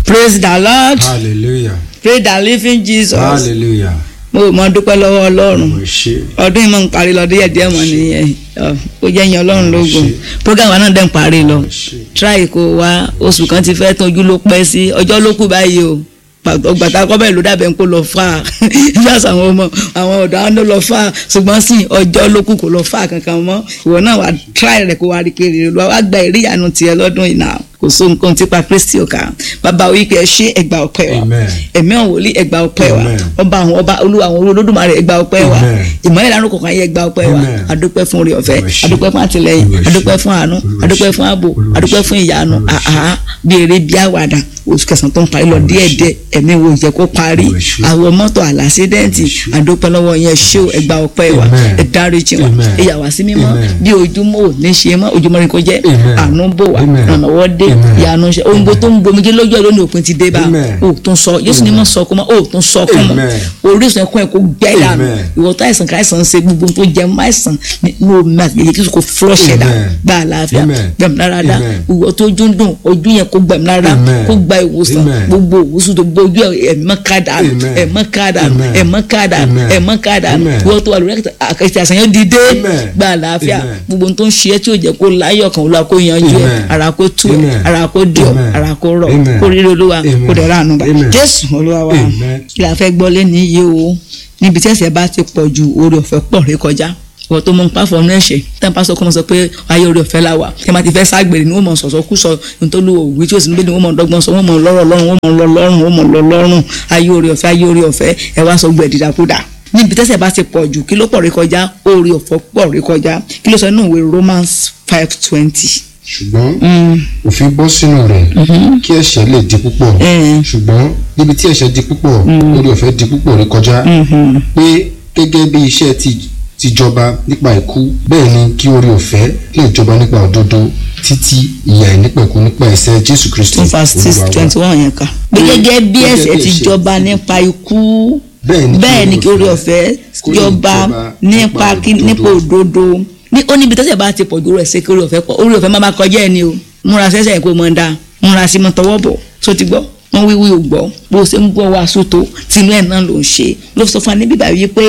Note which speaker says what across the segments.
Speaker 1: praise the lord
Speaker 2: hallelujah
Speaker 1: praise the living jesus
Speaker 2: hallelujah
Speaker 1: mo mọ dúpẹ́ lọ́wọ́ ọlọ́run
Speaker 2: mo ṣe
Speaker 1: ọdún yìí mọ̀ ń parí lọ díẹ̀ díẹ̀ mọ̀ nìyẹn Ọ, ó jẹ́ yan ọlọ́run lógun
Speaker 2: Ṣé.
Speaker 1: program wa náà dẹ̀ ń parí lọ
Speaker 2: mo ṣe
Speaker 1: try kó wá oṣù kan ti fẹ́ tán ojú ló pẹ́ sí ọjọ́ ló kù báyìí o Pàtó- gbàtà kọ́bẹ̀ ló dàbẹ̀ ń kó lọ fà á yíyàsọ àwọn ọmọ àwọn ọ̀dọ́ àwọn ló lọ fà á ṣùgbọ́n sí ọjọ́ ló kù kó lọ fà á kankan mọ́ ìwọ náà wà try rẹ̀ kó wá rí kiri lọ wá gba ìríyànú tiẹ̀ lọ́dún yìí náà kò so nǹkan tipa kristi ọ̀ka bàbá wípé ẹ ṣe ẹgbà ọpẹ́ wa
Speaker 2: Amen.
Speaker 1: ẹ̀mí àwọn wòlíì ẹgbà ọpẹ́ wa
Speaker 2: Amen.
Speaker 1: ọba àwọn ọba olúwa àwọn olódùmarè ẹgbà ọpẹ́ wa
Speaker 2: Amen.
Speaker 1: ìmọ̀lẹ́ ìlànà kọ̀ọ̀kan ayé ẹgbà ọpẹ́ wa
Speaker 2: Amen.
Speaker 1: adúpẹ́ fún orí ọ̀fẹ́
Speaker 2: Olúwa ṣe.
Speaker 1: adúpẹ́ fún àtìlẹ́yìn
Speaker 2: Olúwa ṣe.
Speaker 1: adúpẹ́ fún àánú
Speaker 2: Olúwa
Speaker 1: adúpẹ́
Speaker 2: ṣe.
Speaker 1: fún ààbò
Speaker 2: Olúwa
Speaker 1: adúpẹ́
Speaker 2: ṣe.
Speaker 1: fún ìyanu
Speaker 2: Olúwa ṣe.
Speaker 1: àhá bí eré bí àwàdà oṣù kẹsàn tó ń parí lọ
Speaker 2: Olúwa
Speaker 1: díẹ̀
Speaker 2: ṣe.
Speaker 1: díẹ̀ ẹ̀mí wo ìjẹ́ kó parí
Speaker 2: Olúwa ṣe.
Speaker 1: àwọn mọ́tò àlàsídẹ́ǹtì
Speaker 2: Olúwa ṣe.
Speaker 1: adúpẹ́ lọ́wọ́ yẹn ṣé o ẹgbà ọpẹ́ wa
Speaker 2: Amen.
Speaker 1: ẹ dáríjì wa
Speaker 2: Amen.
Speaker 1: ẹ yà wá sí mímọ́
Speaker 2: Amen.
Speaker 1: bí ojúmọ́ ò ní ṣe mọ́ ojúmọ́ ni kò jẹ́
Speaker 2: Amen.
Speaker 1: àánú bò wá
Speaker 2: Amen.
Speaker 1: ìrànlọ́wọ́ dé
Speaker 2: Amen.
Speaker 1: ìyanu ṣe ohun gbogbo tó ń gbomijé lójú ẹ̀ lónìí òpin ti dé bá
Speaker 2: Amen.
Speaker 1: o tún sọ Jésù ni mo sọ kó mọ́ o tún sọ kó mọ́
Speaker 2: Amen.
Speaker 1: orísun ẹ̀kọ́ ẹ̀ kó gbẹ́ dànù
Speaker 2: Amen.
Speaker 1: ìwọ tó àìsàn káìsàn ń ṣe gbogbo tó jẹ mọ́ àìsàn ní omi àti èyí kí kò flush ẹ̀ dànù
Speaker 2: Amen.
Speaker 1: gba àlàáfíà
Speaker 2: Amen.
Speaker 1: gbẹ̀mí lára dá
Speaker 2: Amen.
Speaker 1: ìwọ tó ojú ń dùn ojú yẹn kó gbẹ̀mí lára
Speaker 2: Amen.
Speaker 1: kó gba ìwòsàn
Speaker 2: Amen.
Speaker 1: gbogbo ìwòsàn tó gbójú ẹ̀mọ́ ká dànù
Speaker 2: Amen.
Speaker 1: ẹ̀mọ́ ká dànù
Speaker 2: Amen.
Speaker 1: ẹ̀mọ́ ká dànù
Speaker 2: Amen.
Speaker 1: ẹ̀mọ́ ká dànù
Speaker 2: Amen.
Speaker 1: ìwọ tó wà lórí àkàtì àṣà yẹn dìde
Speaker 2: Amen.
Speaker 1: gba àlàáfíà
Speaker 2: Amen.
Speaker 1: gbogbo ohun tó ń ṣe é tí ò jẹ́ kó láyọ̀ kan olúwa kó yanjú ẹ̀
Speaker 2: Amen.
Speaker 1: ara kó tú ẹ̀
Speaker 2: Amen.
Speaker 1: ara kó dì ọ́
Speaker 2: Amen.
Speaker 1: ara kó rọ̀
Speaker 2: Amen.
Speaker 1: kó rírí olúwa
Speaker 2: Amen.
Speaker 1: kó dẹ̀ ránu bá
Speaker 2: Amen.
Speaker 1: jésù olúwa wa
Speaker 2: Amen.
Speaker 1: kí la fẹ́ gbọ́ lé ní iye o níbi tí ẹ̀ṣẹ̀ bá ti pọ̀ ju oore ọ̀fẹ́ pọ̀ rí kọjá ìwọ tó mọ nípa fọnú ẹ̀ṣẹ̀ tí wọn bá sọ kọ́ mọ sọ pé ayé oore ọ̀fẹ́ la wà tí wọn bá ti fẹ́ ságbèrè ni wọ́n mọ sọ̀sọ́ kú sọ nítorí òwú tí ó sì ń gbé ni wọ́n mọ dọ́gbọ́n sọ wọ́n mọ lọ́rọ̀ lọ́rùn wọ́n mọ lọ lọ́rùn wọ́n mọ lọ lọ́rùn ayé oore ọ̀fẹ́ ayé oore ọ̀fẹ́ ẹ wá sọ gbẹ̀ dídàkúdà níbi tẹ́ṣẹ̀ bá ti pọ̀ jù kí ló pọ̀ rí kọjá oore ọ̀fẹ́ pọ̀ rí kọjá kí ló sọ nínú ìwé Romans five twenty
Speaker 2: ṣùgbọ́n òfin bọ́ sínú rẹ̀ kí ẹ̀ṣẹ̀ lè di púpọ̀ ṣùgbọ́n níbi tí ẹ̀ṣẹ̀ di púpọ̀ orí ọ̀fẹ́ di púpọ̀ rí kọjá pé gẹ́gẹ́ bí iṣẹ́ ti ti jọba nípa ikú bẹ́ẹ̀ ni kí orí ọ̀fẹ́ lè jọba nípa òdodo títí ìyà ìnípẹ̀kun nípa ẹ̀ṣẹ̀ Jésù Kristi
Speaker 1: two verse six
Speaker 2: Olúwa wa.
Speaker 1: twenty one yẹn kà. pé gẹ́gẹ́ bí
Speaker 2: Gẹ́gẹ́
Speaker 1: ẹ̀ṣẹ̀
Speaker 2: bí
Speaker 1: ti
Speaker 2: ẹ̀ṣẹ̀
Speaker 1: jọba
Speaker 2: ti-
Speaker 1: nípa ikú
Speaker 2: Bẹ́ẹ̀ ni kí
Speaker 1: bẹ́ẹ̀ ni kí orí
Speaker 2: oore
Speaker 1: ọ̀fẹ́
Speaker 2: kó lè
Speaker 1: jọba
Speaker 2: jọba
Speaker 1: nípa
Speaker 2: nípa
Speaker 1: kí- nípa
Speaker 2: òdodo.
Speaker 1: òdodo ní ó níbi tẹ́ṣẹ̀ bá ti pọ̀ ju orí ẹ̀ṣẹ̀ kí orí ọ̀fẹ́ pọ̀ orí ọ̀fẹ́ má má kọjá ẹni o múra sẹ́sẹ̀ yẹn kó mọ̀ dá múra sí mọ́ tọwọ́ bọ̀ tó ti gbọ́ wọ́n wíwí ò gbọ́ bó o ṣe ń gbọ́ wàásù tó tinú ẹ̀ náà ló ń ṣe ló sọ fún wa níbí báyìí pé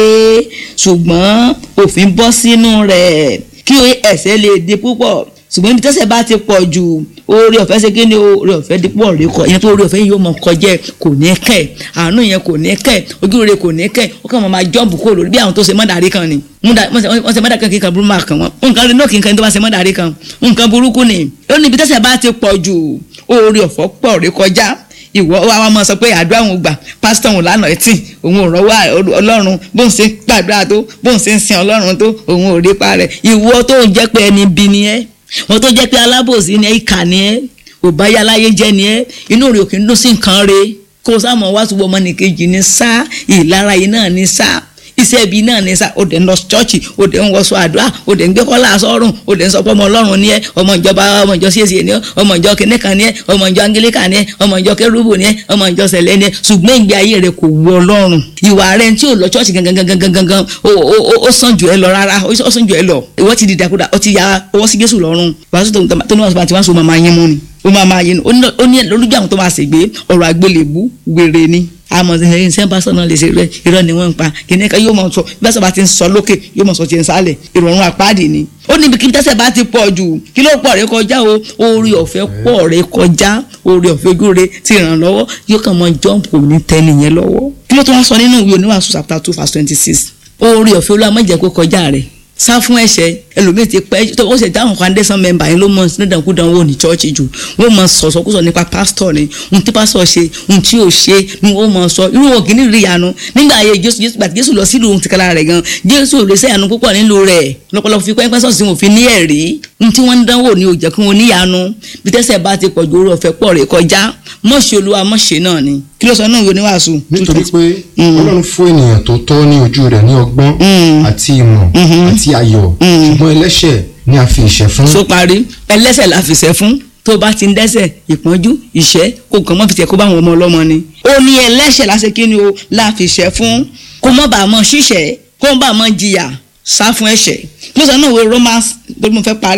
Speaker 1: ṣùgbọ́n òfin bọ́ sínú rẹ̀ kí ẹ̀ṣẹ̀ lè di púpọ̀ ṣùgbọ́n ibi tẹ́ṣẹ̀ bá ti pọ̀ jù oore ọ̀fẹ́ ṣe kí ni oore ọ̀fẹ́ dípò ọ̀rẹ́ kọ ìyẹn tó oore ọ̀fẹ́ yìí yóò mọ kọjá ẹ̀ kò ní kẹ̀ àánú yẹn kò ní kẹ̀ ojú rere kò ní kẹ̀ ó kàn mọ́ máa jọ́ǹbù kúrò lórí bí àwọn tó ṣe mọ́dàrí kan ni Múdà- wọ́n ṣe wọ́n ṣe mọ́dàrí kan kí nǹkan burúkú máa kàn wọ́n nǹkan rẹ̀ náà kí nǹkan tó bá ṣe mọ́dàrí kan nǹkan burúkú ni ó ní ibi tẹ́ṣẹ̀ bá ti pọ̀ jù oore ọ̀fẹ́ pọ̀ rẹ́ kọjá ìwọ wa wa máa sọ pé àdúrà òun gbà pásítọ̀ òun lánàá ẹtì òun ò rọwọ́ ọlọ́run bóun ṣe ń gbàdúrà tó bóun ṣe ń sin ọlọ́run tó òun ò rí pa rẹ̀ ìwọ tó ń jẹ́ pé ẹni bí ni ẹ́ wọ́n tó jẹ́ pé alábòsí ni ẹ́ ìkà ni ẹ́ òbáyá láyé jẹ́ ni ẹ́ inú rẹ̀ òkè ń dún sí nǹkan re kó o sáà mọ̀ wá túbọ̀ ọmọnìkejì ní sá ìlara yìí náà ní sá iṣẹ́ ibi náà ní sá o dẹ̀ ń lọ ṣọ́ọ̀ṣì o dẹ̀ ń wọṣọ àdúrà o dẹ̀ ń gbé kọ́lá sọ́rùn o dẹ̀ ń sọ pé ọmọ ọlọ́run ni ẹ́ ọmọ ìjọba ọmọ ìjọ CAC ni ẹ́ ọmọ ìjọ kìnìkan ni ẹ́ ọmọ ìjọ angelican ni ẹ́ ọmọ ìjọ kérúbù ni ẹ́ ọmọ ìjọ sẹ̀lẹ̀ ni ẹ́ ṣùgbọ́n ìgbé ayé rẹ̀ kò wù ọlọ́run ìwà rẹ̀ tí ò lọ ṣọ́ọ̀ṣì gangan gangan gangan gangan ó ó- ó- ó sàn jù ẹ lọ rárá ó sàn jù ẹ lọ ìwọ ti di dàkúdà ó ti ya ọwọ́ sí Jésù lọ́rùn wàásù tó tó ní wàásù tí wọ́n sọ máa máa yín mú ni ó máa máa yín ó ní ó ní lójú àwọn tó máa ṣègbè ọ̀rọ̀ àgbélébú wèrè ni àmọ́ ṣe ṣe ń bá sọ̀nà lè ṣe rẹ irọ́ ni wọ́n ń pa kìnìún kan yóò mọ̀ sọ bí wọ́n bá ti ń sọ lókè yóò mọ̀ sọ tiẹ̀ ń sálẹ̀ ìrọ̀rùn àpáàdì ni. ó níbi kí tẹ́sẹ̀ bá ti pọ̀ jù kí ló pọ̀ rẹ kọjá o orí ọ̀fẹ́ pọ̀ rẹ kọjá orí ọ̀fẹ́ ojú rẹ ti ràn lọ́wọ́ yóò kàn mọ jọ́ǹpù ní tẹ́ni yẹn lọ́wọ́. kí ló tún wá sọ nínú ìwé oníwàásù chapter two verse twenty six orí ọ̀fẹ́ olúwa má jẹ́ kó kọjá rẹ̀ sá fún ẹ̀ṣẹ̀ ẹlòmíì ti pẹ́ tó ó ṣe dáhùn foundation member yẹn ló mọ nídàkúdàn wò ní church jù wọ́n mọ sọ̀sọ̀kúsọ nípa pastor ni ohun tí pastor ṣe ohun tí ò ṣe ni wọ́n mọ sọ irú wọn kì í rí ìyanu nígbà ayé jésù jésù gbàtí jésù lọ sílùú tìkára rẹ̀ gan jésù ò lè ṣe ìyanu púpọ̀ nílùú rẹ̀ lọ́pọ̀lọpọ̀ fi pẹ́ńpẹ́ sọ̀sì wọn ò fi ní ẹ̀rí ohun tí wọ́n ń dánwò ni ò jẹ́ kí wọ́n níyanu bí tẹ́sẹ̀ bá ti pọ̀ ju orí ọ̀fẹ́ pọ̀ rẹ̀ kọjá mọ̀ṣẹ́ olúwa mọ̀ṣẹ́ náà ni kí ló sọ náà ìwé oníwàásù.
Speaker 2: nítorí pé ọlọ́run fún ènìyàn tó tọ́ ní ojú rẹ̀ ní ọgbọ́n àti ìmọ̀ àti ayọ̀ ṣùgbọ́n ẹlẹ́ṣẹ̀ ni a fi ìṣẹ́ fún.
Speaker 1: so parí ẹlẹ́ṣẹ̀ la fìṣẹ́ fún tó bá ti ń dẹ́ṣẹ̀ ìpọ́njú ìṣẹ́ kó kàn mọ́ fìṣẹ́ kó bá àwọn ọmọ ọlọ́mọ ni. ó ní ẹlẹ́ṣẹ̀ láṣẹ kí ni o la fìṣẹ́ fún kó mọ́ bàá mọ́ ṣíṣẹ́ kó mọ́ bàá mọ́ jìyà sá fún ẹ̀ṣẹ̀ ló sọ náà wo Romans tó mo fẹ́ parí ẹ̀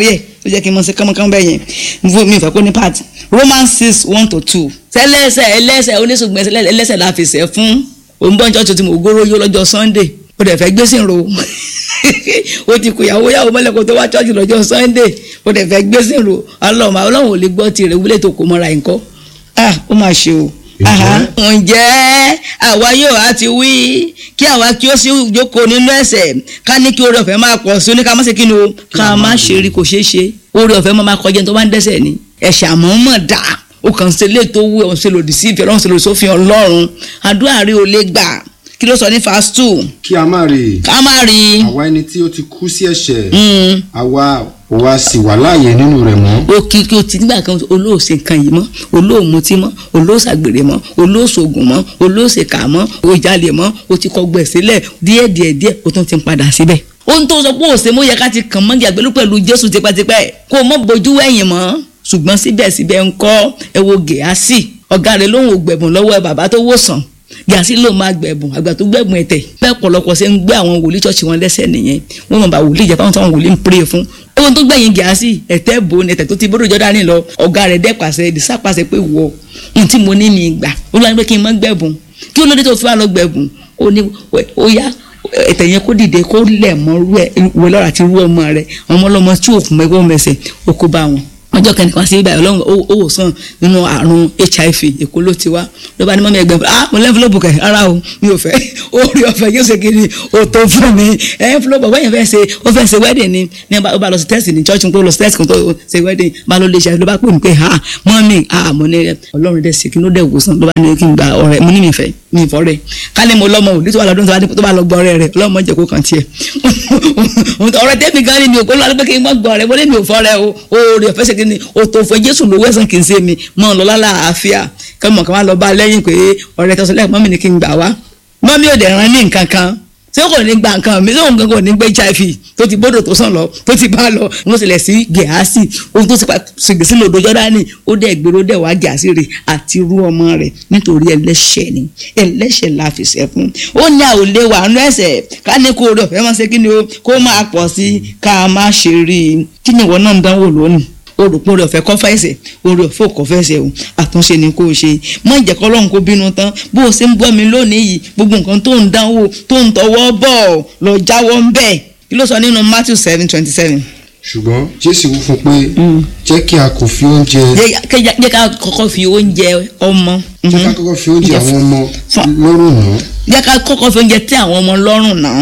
Speaker 1: ó jẹ́ kí n mọ̀ sí kánmọ́kánmọ́ bẹ́ẹ̀ yẹn fún mi ìfẹ́ kó ní part Romans six one to two tẹ́lẹ̀sẹ̀ ẹlẹ́sẹ̀ oníṣègùn ẹlẹ́sẹ̀ la fi sẹ́ fún òǹbọ̀n church tí mo gbóró yó lọ́jọ́ Sunday ó dẹ̀ fẹ́ gbésìn ro ó ti kó ìyàwó yàwó mọ́lẹ̀ kó tó wá church lọ́jọ́ Sunday ó dẹ̀ fẹ́ gbésìn ro ọlọ́run ọlọ́run ò lè gbọ́ tirẹ̀ wúlé tó kó mọ́ra nǹkan ah ó máa ṣe o ǹjẹ́ àwa yóò á ti wí kí àwa kí ó sì jókòó nínú ẹ̀ṣẹ̀ ká ní kí oore ọ̀fẹ́ máa pọ̀ sí oníkà má ṣe kí ni o ká má ṣe rí kò ṣeé ṣe oore ọ̀fẹ́ máa kọjá tó bá ń dẹ́ṣẹ̀ ni ẹ̀ṣẹ̀ àmọ́ mọ̀ dá o kàn ṣe lè tó wú ọ̀hún ṣe lòdì sí ìfẹ́ ọ̀hún ṣe lòdì sófin ọlọ́run àdúrà rí o lè gbà kí ló sọ ní fast two.
Speaker 2: kí a má rí
Speaker 1: ká má rí.
Speaker 2: àwa ẹni tí ó ti kú sí ẹ̀ṣẹ̀ àwa ò wá sì wà láàyè nínú rẹ̀ mọ́.
Speaker 1: o kì í ti nígbà kan olóòsè nǹkan yìí mọ́ olóòmutí mọ́ olóòsàgbèrè mọ́ olóòsògùn mọ́ olóòsèkà mọ́ òjàlè mọ́ o ti kọ gbẹ̀ sílẹ̀ díẹ̀ díẹ̀ díẹ̀ o tún ti ń padà síbẹ̀. ohun tó sọ pé òsè mọ́ yẹ ká ti kàn mọ́gì àgbélú pẹ̀lú Jésù tipẹ́tipẹ́ kó o mọ́ bojú ẹ̀yìn mọ́ ṣùgbọ́n síbẹ̀síbẹ̀ ńkọ́ ẹ wo Gèásì ọ̀gá rẹ̀ lóhùn ògbẹ̀bùn lọ́wọ́ ẹ bàbá tó wòsàn gàásì ló máa gbẹ̀bùn àgbà tó gbẹ̀bùn ẹ̀tẹ̀ bẹ́ẹ̀ pọ̀lọpọ̀ ṣe ń gbé àwọn wòlíì ṣọ́ọ̀ṣì wọn lẹ́sẹ̀ nìyẹn wọ́n mọ̀ bá wòlíì jẹ́ fáwọn táwọn wòlíì ń pray fún. ewu tó gbẹ̀yìn gàásì ẹ̀tẹ́ bò ní ẹ̀tẹ̀ tó ti bọ́dọ̀ jọ́dá ní lọ ọ̀gá rẹ̀ dẹ́pàṣẹ ìdísàpàṣẹ pé wọ ohun tí mo ní mi gbà ó lọ́nà pé kí n mọ́ gbẹ̀bùn kí olóde tó fi wá lọ gbẹ̀bùn ó ní ó yá ẹ̀tẹ̀ yẹn kó dìde kó lẹ̀ mọ́ rú ẹ̀ wọ lọ́ra ti rú ọmọ rẹ̀ ọmọ ọlọ́mọ tí òkú mẹ́gbọ́n mẹsẹ̀ ó kó bá wọn ọjọ́ kẹ́nìkan sí ibà ọlọ́run ó wò sàn nínú àrùn hiv èkó ló ti wá ló bá ní mọ́mí ẹgbẹ́ ah mo lẹ́ńfúlọ́pù kẹ̀ ara o mi ò fẹ́ orí ọ̀fẹ́ yóò ṣe kiri o tó fún mi ẹ̀ńfúlọ́pù ọ̀gbọ́n yẹn fẹ́ ṣe ó fẹ́ ṣe wedding ni ní ó bá lọ sí test ní church tó lọ sí test kan tó ṣe wedding bá ló lè ṣe ló bá pè mí pé ah mọ́mí ah mo ní ọlọ́run dẹ̀ ṣe kí ló dẹ̀ wò sàn ló bá ní kí n gba ọ̀rẹ́ mo ní mi fẹ́ mi ìfọ́ rẹ̀ ká ní mo lọ́mọ òní tó wà lọ́dún tó bá lọ gbọ́ ọ̀rẹ́ rẹ̀ ọlọ́mọ jẹ́ kó kàn tiẹ̀ ọ̀rẹ́ tẹ́mi gan ni mi ò kó lọ́wọ́ pé kí n má gbọ́ ọ̀rẹ́ mo ní mi ò fọ́ rẹ̀ o oore ọ̀fẹ́ ṣe kí ni o tó fẹ́ jésù lówó ẹ̀sán kì í ṣe mi mọ́ ọ lọ lálàáfíà kí ọmọ kan wá lọ bá lẹ́yìn pé ọ̀rẹ́ kan sọ lẹ́yìn mọ́mí ni kí n gbà wá mọ́mí ò dẹ̀ rán ní nǹkan kan ṣé kò ní gba nǹkan mi sóhun kankan ò ní gbé hiv tó ti bọ́dọ̀ tó sàn lọ tó ti bá lọ wọ́n sílẹ̀ sí gẹ̀ásì ohun tó ti pa ṣègbèsí lòdò jọ́dánì ó dẹ̀ gbèrò dẹ̀ wá gẹ̀ásì rẹ̀ àti irú ọmọ rẹ̀ nítorí ẹlẹ́ṣẹ̀ ni ẹlẹ́ṣẹ̀ la fi ṣẹ̀ fún ó ní àwòlé wà nú ẹ̀ṣẹ̀ ká ní kó o rẹ̀ fẹ́ máa ṣe kí ni o kó máa pọ̀ sí ká má ṣe rí i kí ni ìwọ náà ń dánwò lónìí orùpọ̀ rẹ̀ ọ̀fẹ́ kọ́ fẹ́sẹ̀ orí ọ̀fẹ́ ò kọ́ fẹ́sẹ̀ o àtúnṣe ni kò ṣe má jẹ́ kọ́ lọ́run kó bínú tán bó o ṣe ń gbọ́ mi lónìí yìí gbogbo nǹkan tó ń dánwò tó ń tọwọ́ bọ̀ lọ jáwọ́ ń bẹ̀ kí ló sọ nínú Matthew seven twenty seven.
Speaker 2: ṣùgbọ́n Jésù wí fún pé jẹ́ kí a kò fi oúnjẹ.
Speaker 1: jẹ́ ká kọ́kọ́ fi oúnjẹ ọmọ.
Speaker 2: jẹ́ ká kọ́kọ́ fi oúnjẹ àwọn ọmọ lọ́rùn náà.
Speaker 1: jẹ́ ká kọ́kọ́ fi oúnjẹ tẹ́ àwọn ọmọ lọ́rùn náà.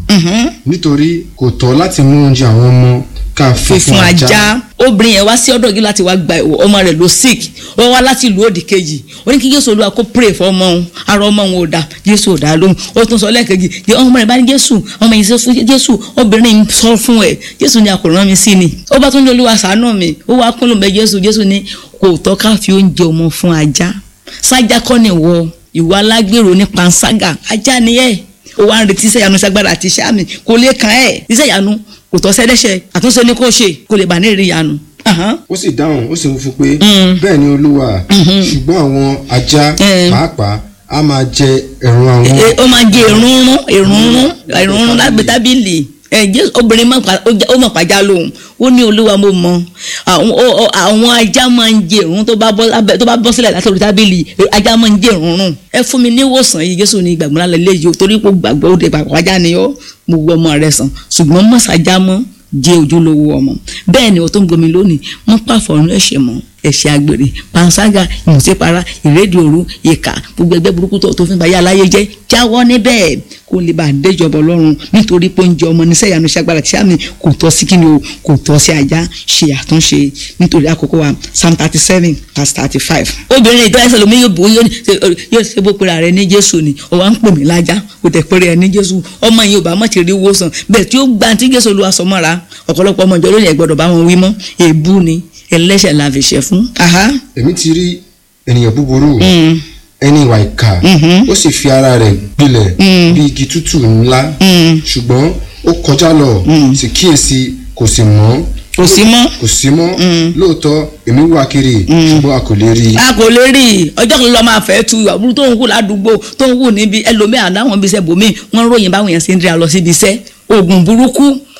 Speaker 2: nítorí kò tọ́ láti mú oúnjẹ àwọn ọmọ ká fi fún ajá
Speaker 1: obìnrin yẹn wá sí ọ̀dọ̀ yìí láti wá gba ọmọ rẹ̀ ló sick ó wá láti ìlú òdì kejì ó ní kí Jésù Olúwa kó pray fún ọmọ òun ara ọmọ òun ò dá Jésù ò dá lóhùn ó tún sọ lẹ́ẹ̀kejì ọmọ rẹ̀ bá ní Jésù ọmọ yìí sọ fún Jésù obìnrin yìí sọ fún ẹ Jésù ní àkòrán mi sí ni ó bá tún ní Olúwa ṣàánú mi ó wá kún lóun bẹ Jésù Jésù ní kò tọ́ ká fi oúnjẹ ọmọ fún ajá sájà kọ́ ni ìwọ ìwọ alágbèrò ní panṣágà ajá ni ẹ ó wá ń retí iṣẹ́ ìyanu ṣagbára àti iṣẹ́ àmì kò lè kàn ẹ́ iṣẹ́ ìyanu kò tọ́ sẹ́dẹ́sẹ̀ àtúnṣe ní kò ṣe kò lè bà ní ìrìn ìyanu.
Speaker 2: ó sì dáhùn ó sì wí fún pé bẹ́ẹ̀ ni olúwa ṣùgbọ́n àwọn ajá pàápàá a máa jẹ ẹ̀rùn àwọn.
Speaker 1: ó máa jẹ èrúnrún èrúnrún èrúnrún lágbè tábìlì obìnrin ó mọ̀ pàjá lóhùn ó ní olúwa mo mọ àwọn ajá máa ń jẹ ìrún tó bá bọ́ sílẹ̀ látọ̀rí tábìlì ajá máa ń jẹ ìrúnrún ẹ fún mi níwòsàn yìí jésù ní ìgbàgbọ́ lálẹ́ léyìí o torí pé gbàgbọ́ òde pàpọ̀ ajá ni ó mo gbọ́ ọmọ rẹ sàn ṣùgbọ́n mọ̀sájá mọ́ jẹ́ ojúlówó ọmọ bẹ́ẹ̀ ni o tó ń gbomi lónìí mọ́ pàfọ́nù ẹ̀ṣẹ̀ mọ́ ẹ̀ṣẹ̀ àgbèrè panṣágà ìmùsípara ìrédìí òru ìkà gbogbo ẹgbẹ́ burúkú tó fi ń bayé aláyé jẹ́ jáwọ́ níbẹ̀ kó lè bá a déjọba ọlọ́run nítorí pé oúnjẹ ọmọ níṣẹ́ ìyanu ṣàgbára tí sàmì kò tọ́ sí kíni o kò tọ́ sí ajá ṣe àtúnṣe nítorí àkókò wa psalm thirty seven verse thirty five. obìnrin ìtọ́ ẹsẹ̀ lómi yóò bò yóò ṣe bó pera rẹ ní jésù ni ó wá ń pè mí lájá kò tẹ̀ péré ẹ ní jésù ọmọ yìí ò bá mọ̀ ti rí wòsàn bẹ́ẹ̀ tí ó gba tí jésù olúwa sọ mọ́ra ọ̀pọ̀lọpọ̀ ọmọ ìjọ lónìí ẹ̀ gbọ́dọ̀ bá wọn wí mọ́ èébú ni ẹlẹ́ṣẹ̀ la fi ṣe fún.
Speaker 2: èmi ti rí ènìyàn búburú ẹni ìwà ìkà ó sì fi ara rẹ̀ gbilẹ̀ bí igi tútù ńlá ṣùgbọ́n ó kọjá lọ sì kíyèsí kò sì mọ́
Speaker 1: kò sí mọ́.
Speaker 2: kò sí mọ́ lóòótọ́ èmi wá kiri ṣùgbọ́n a kò lè rí i.
Speaker 1: a kò lè rí i ọjọ́ kan lọ́ọ́ máa fẹ́ tu ìwà burú tó ń wù ládùúgbò tó ń wù níbi ẹlòmíà láwọn ibi iṣẹ́ bòmíì wọ́n ròyìn báwọn èèyàn ṣe ń dira lọ síbi iṣẹ́ oògùn burúkú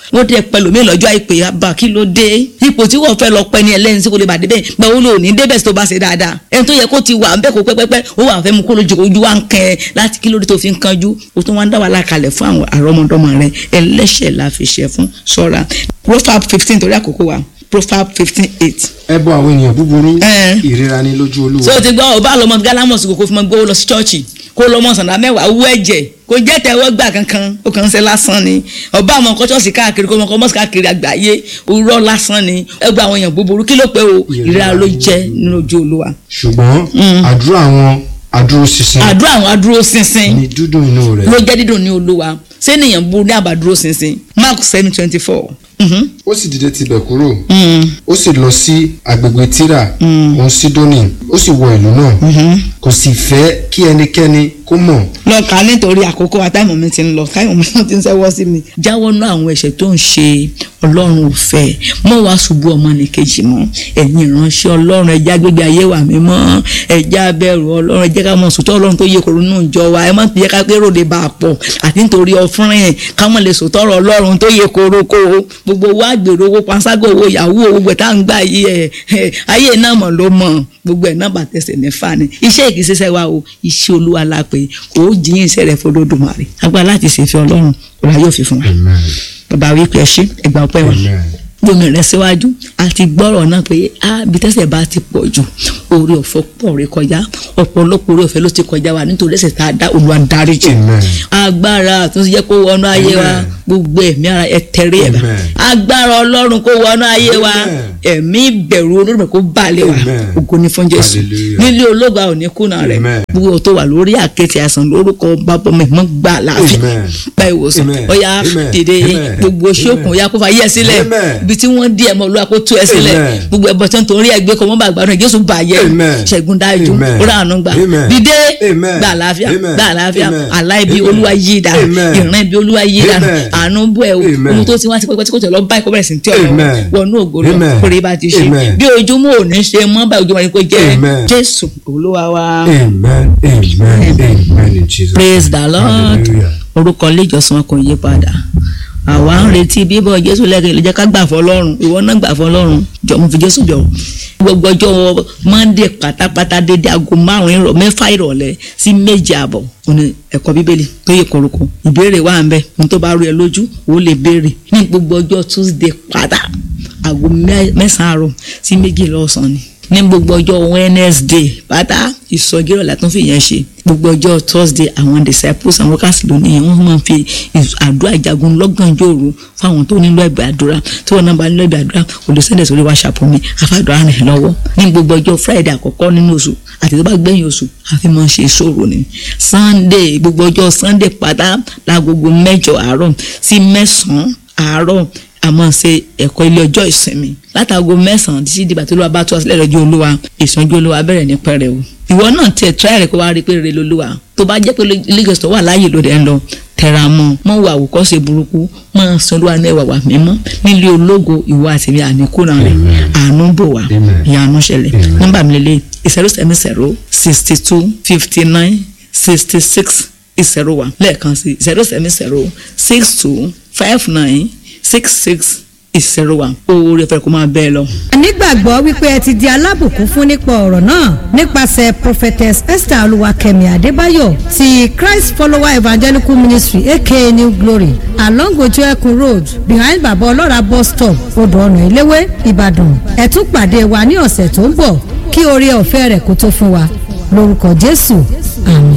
Speaker 1: wọ́n tẹ pẹ̀lú mi lọ́jọ́ àìpé àbá kí ló dé ipò tí wọ́n fẹ́ lọ pẹ́ ní ẹlẹ́ni tí kò lè bà débẹ̀ gbà ó lò ní débẹ̀ tó bá ṣe dáadáa ẹni tó yẹ kó ti wà bẹ́ẹ̀ kó pẹ́pẹ́pẹ́ ó wà fẹ́ mu kó lójú ojú wa ń kẹ́ ẹ láti kí ló dé tó fi ń kanjú ó tún wá ń dá wàhálà kalẹ̀ fún àwọn àrọ́mọdọ́mọ rẹ ẹlẹ́ṣẹ̀ la fi ṣe fún ṣọ́ra Proverbs fifteen torí àkókò wa Proverbs fifteen eight
Speaker 2: ẹ bọ àwọn ènìyàn búburú
Speaker 1: Ẹ.
Speaker 2: ìríra ní lójú olúwa
Speaker 1: so ti gbọ́ ọba lọmọ gálámọ̀sì kò kó fi mọ gbówó lọ sí chọ́ọ̀chì kó lọmọ sànà mẹ́wàá owó ẹ̀jẹ̀ kò jẹ́ tẹ̀wọ́ gbà kankan ó kàn ń ṣe lásán ni ọba àwọn ọkọ chọ́ọ̀sì káàkiri kó mọ ọkọ mọ́sì káàkiri àgbáyé òwúrọ̀ lásán ni ẹgbẹ́ àwọn èèyàn búburú kí ló pé o ìríra ló jẹ́ nínú ojú olúwa
Speaker 2: ṣùgbọ́n àdúrà àwọn adúróṣinṣin
Speaker 1: àdúrà àwọn adúró ṣinṣin
Speaker 2: ní dúdùn inú rẹ̀
Speaker 1: ló jẹ́ dídùn ní olúwa sẹ́niyàn burú ní àbádúró ṣinṣin Mark seven twenty four
Speaker 2: ó sì dìde tibẹ̀ kúrò ó sì lọ sí agbègbè tíra òun sídónì ó sì wọ ìlú náà kò sì fẹ́ kí ẹnikẹ́ni kó mọ̀
Speaker 1: lọ kà á nítorí àkókò àtàìmọ̀ mi ti ń lọ káyọ̀ mi ti ń sẹ́wọ́ sí mi. jáwọ́ ná àwọn ẹ̀ṣẹ̀ tó ń ṣe ọlọ́run ò fẹ́ mọ́ wá ṣubú ọmọ nìkejì mọ́ ẹ̀yin ìránṣẹ́ ọlọ́run ẹja gbégbé ayé wa mi mọ́ ẹja bẹ̀rù ọlọ́run ẹjẹ́ ká mọ̀ sòtọ́ ọlọ́run tó yẹ kóró nù jọ wa ẹ má ti yẹ ká pé ròde bá a pọ̀ àti nítorí ọfúnrin ká mọ̀ lè sòtọ́ ọ̀rọ̀ ọlọ́run tó yẹ kóró kó gbogbo wa gbèrò owó panṣágò owó ìyàwó owó gbẹ̀ tá à ń gbà yí ẹ̀ ayé náà mọ̀ ló mọ̀ gbogbo ẹ̀ náà bàtẹ́sẹ̀ mẹ́fà ni iṣẹ́ ìkíṣẹ́ṣẹ́ wa o iṣẹ́ olúwa la pé kò ó jíyìn iṣẹ́ rẹ̀ fọlọ́dúnmarè agbára láti ṣèfẹ́ ọlọ́run ọ̀la yóò fi fún wa
Speaker 2: amen
Speaker 1: bàbá wípé ẹ ṣé ẹgbà ọpẹ́ wa
Speaker 2: amen
Speaker 1: gbómi rẹ síwájú àti gbọ́rọ̀ náà pé a bí tẹ́sẹ̀ bá ti pọ̀ jù orí ọ̀fọ̀ pọ̀ rẹ kọjá ọ̀pọ̀lọpọ̀ orí ọ̀fẹ́ ló ti kọjá wa nítorí ẹ̀ṣẹ̀ tá a dá Olúwa dáríjì
Speaker 2: Amen.
Speaker 1: agbára àtúnṣe jẹ́ kó wọnú ayé wa
Speaker 2: Amen.
Speaker 1: gbogbo ẹ̀mí ara ẹ tẹ̀rí ẹ̀ bá
Speaker 2: Amen.
Speaker 1: agbára ọlọ́run kó wọnú ayé wa
Speaker 2: Amen.
Speaker 1: ẹ̀mí ìbẹ̀rù olódùmarè kó balẹ̀ wa
Speaker 2: Amen.
Speaker 1: ògo ni fún Jésù
Speaker 2: Hallelujah.
Speaker 1: nílé ológun àwọn oníkùnà rẹ̀
Speaker 2: Amen.
Speaker 1: gbogbo tó wà lórí àkéte àìsàn lórúkọ bàbá mi mọ́ gbà láàfin
Speaker 2: Amen.
Speaker 1: gba ìwòsàn
Speaker 2: Amen.
Speaker 1: ọ̀yà
Speaker 2: Amen.
Speaker 1: dìde
Speaker 2: Amen.
Speaker 1: gbogbo ṣókùn ọ̀yà kó fa yẹ sílẹ̀
Speaker 2: Amen.
Speaker 1: ibi tí wọ́n dí ẹ̀ mọ́ olúwa kó tú ẹ sílẹ̀
Speaker 2: Amen.
Speaker 1: gbogbo ẹbọ tí wọ́n torí ẹ̀ gbé kọ́ mọ́ bá gbàdúrà Jésù bàyẹ̀
Speaker 2: Amen.
Speaker 1: ṣẹ́gun dájú
Speaker 2: Amen.
Speaker 1: ó rà àánú gbà
Speaker 2: Amen.
Speaker 1: dìde
Speaker 2: Amen.
Speaker 1: gbà àlàáfíà
Speaker 2: Amen.
Speaker 1: gbà àlàáfíà
Speaker 2: Amen.
Speaker 1: àlá ibi
Speaker 2: Amen.
Speaker 1: olúwa yí dànù
Speaker 2: Amen.
Speaker 1: ìran ibi olúwa yí dànù
Speaker 2: Amen.
Speaker 1: àánú bú ẹ o
Speaker 2: Amen.
Speaker 1: ohun tó ti wá ti pẹ́pẹ́ tí kò tẹ̀ lọ báyìí kó bẹ̀rẹ̀ sí ní tí ọ̀rọ̀
Speaker 2: Amen.
Speaker 1: wọnú ògo lọ
Speaker 2: Amen.
Speaker 1: kórè bá ti ṣe
Speaker 2: Amen.
Speaker 1: bí ojúmọ́ ò ní ṣe mọ́ báyìí ojúmọ́ ni kò jẹ́
Speaker 2: Amen.
Speaker 1: Jésù olúwa wa.
Speaker 2: amen amen amen in Jesus
Speaker 1: praise
Speaker 2: name.
Speaker 1: the lord
Speaker 2: hallelujah
Speaker 1: orúkọ ilé ìjọsìn wọn kò yí padà àwa ń retí bíbọ̀ jésù lẹ́kẹ̀ẹ́ lè jẹ́ ká gbà fọlọ́run ìwọ náà gbà fọlọ́run jọ mo fi jésù jọ gbogbo ọjọ́ monday pátápátá dédé aago márùn ìrọ̀ mẹ́fà ìrọ̀lẹ́ sí méje àbọ̀ òní ẹ̀kọ́ bíbélì tó yẹ kọ̀rọ̀kọ̀ ìbéèrè wà ń bẹ ohun tó bá rú ẹ lójú ó lè béèrè ní gbogbo ọjọ́ tuesday pátá aago mẹ́- mẹ́sàn-án àárọ̀ sí méjì lọ́sàn-án ni ní gbogbo ọjọ́ wednesday pátá ìsọjí ìrọ̀lẹ́ tó fi yẹn ṣe gbogbo ọjọ́ thursday àwọn disciples àwọn workers lónìí wọ́n máa ń fi ìs- àdúrà ìjagun lọ́gànjọ́ òru fáwọn tó nílò ẹ̀bẹ̀ àdúrà tí wọ́n náà bá nílò ẹ̀bẹ̀ àdúrà kò lè sẹ́ndẹ̀ sórí whatsapp mi àfàdúrà rẹ̀ lọ́wọ́ ní gbogbo ọjọ́ friday àkọ́kọ́ nínú oṣù àti tó bá gbẹ̀yìn oṣù àfi máa ń ṣe ìṣòro ni sunday gbogbo ọjọ́ sunday pátá lágogo mẹ́jọ àárọ̀ sí mẹ́sàn-án àárọ̀ àmọ́ ṣe ẹ̀kọ́ ilé ọjọ́ ìsinmi látago mẹ́sàn-án títí dìgbà tó lọ́wọ́ bá tó ọsílẹ̀ lọ́jọ́ olúwa ìsànjú olúwa bẹ̀rẹ̀ ní pẹrẹ o ìwọ náà tiẹ̀ tíráì rẹ̀ kó wá rí i pé rere lolúwa tó bá jẹ́ pé lagos tó wà láàyè lóde ẹ̀ ń lọ tẹra mọ́ mọ́ wà àwòkọ́ṣe burúkú mọ́ san olúwa ní ẹwà wà mímọ́ nílé ológo ìwọ àti mi àníkúnra rẹ̀ àánú bò wá
Speaker 2: Amen.
Speaker 1: ìyanu ṣẹlẹ̀ nọ́mbà mi lélẹ̀ ìṣẹ̀rù sẹ́mi ṣẹ̀rù sixty two fifty nine sixty six ìṣẹ̀rù wa lẹ́ẹ̀kan sí ìṣẹ̀rù sẹ́mi ṣẹ̀rù six two five nine six six ìṣẹ̀rù wa oore fẹ́ kó máa bẹ́ẹ̀ lọ.
Speaker 3: nígbàgbọ́ wípé ẹ ti di alábùkún fún nípa ọ̀rọ̀ náà nípasẹ̀ prophetess esther olúwakẹ́mi adébáyọ̀ ti christ follower evangelical ministry aka new glory along ojú ẹkùn road behind baba ọlọ́ra bus stop odò ọ̀nà ìléwé ìbàdàn ẹ tún pàdé wa ní ọ̀sẹ̀ tó ń bọ̀ kí oore ọ̀fẹ́ rẹ̀ kó tó fún wa lórúkọ jésù àmín.